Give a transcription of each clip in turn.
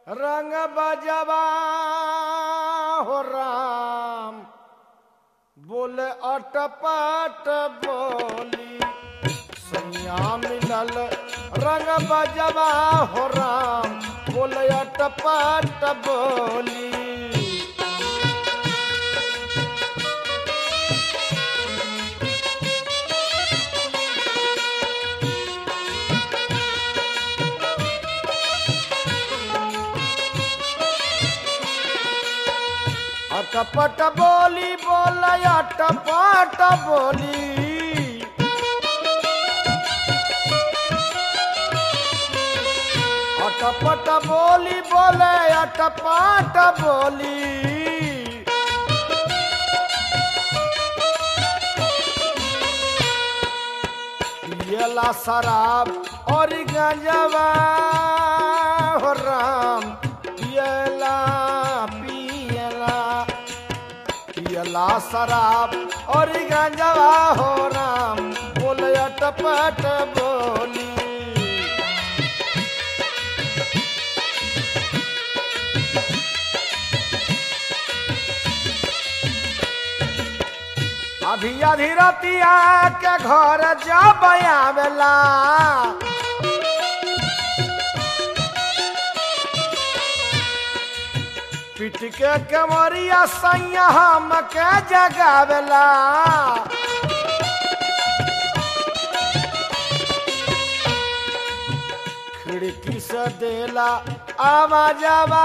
रंग बजवा हो राम बोले अटपट बोली सैया मिलल रंग बजवा हो राम बोले अटपट बोली अटपट बोली बोल अटपट बोली अटपट बोली बोले अटपट बोली पियला शराब और गंजवा हो राम पियला पियला पियला शराब और गंजवा हो राम बोल अटपट बोली अधी अधी रतिया के घर जब आवेला पिट के कमरिया सैया हम के जगावेला खिड़की से देला आवाजवा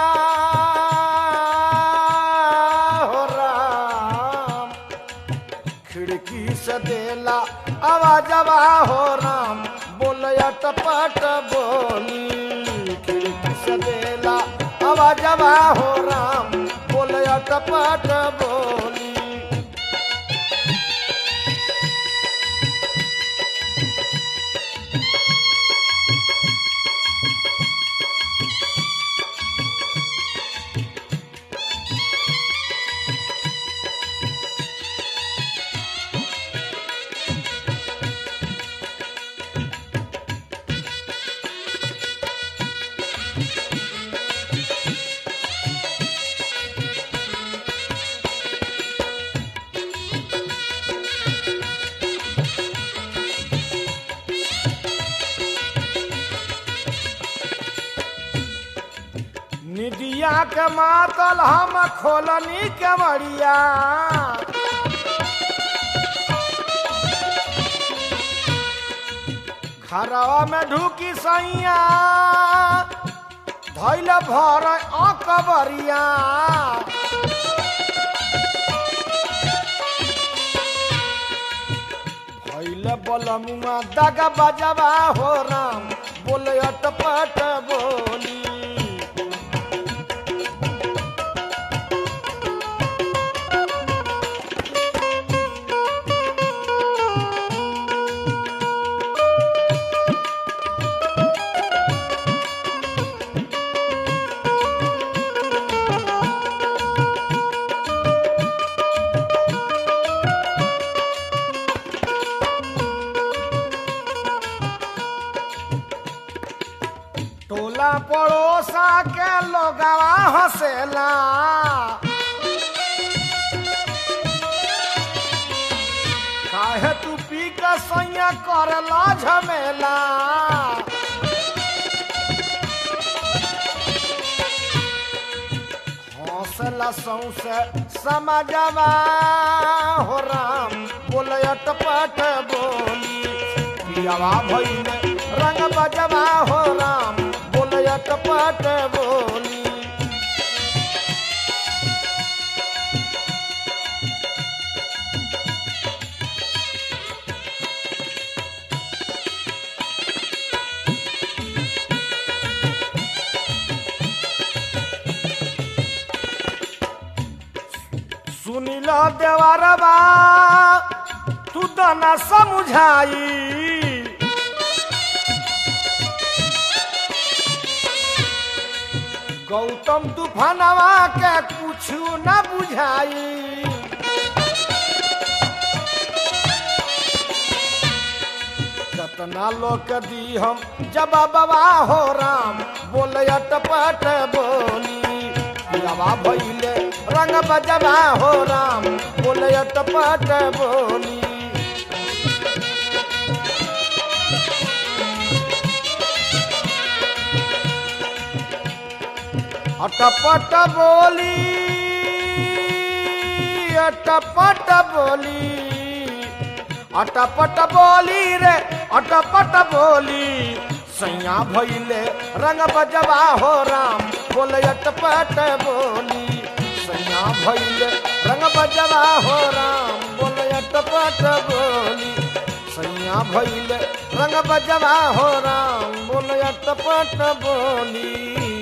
हो राम खिड़की से देला आवाजवा हो राम बोल अटपट बोली खिड़की से देला आवाजवा हो राम बोल अटपट बोली निदिया के मातल हम खोलनी कमरिया घरवा में ढुकी सैया धैल भर अकबरिया भैल बलमुआ दगा बजवा हो राम बोले अटपट बोली टोला पड़ोसा के लोगवा हंसेला काहे तू पी के सैया करला झमेला हौसला सौसे समझवा हो राम बोल अटपट बोली पियावा भइले रंग बजवा हो राम बोल अटपट बोली सुनिल देवरबा तू तो न समझाई गौतम तूफानवा के कुछ न बुझाई कतना लोग के दी हम जब बाबा हो राम बोले अटपट बोली पियावा भैले रंग बजवा हो राम बोले अटपट बोली अटपट बोली अटपट बोली अटपट बोली रे अटपट बोली सैया भैले रंग बजवा हो राम बोले अटपट बोली सैया भैले रंग बजवा हो राम बोले अटपट बोली सैया भैले रंग बजवा हो राम बोले अटपट बोली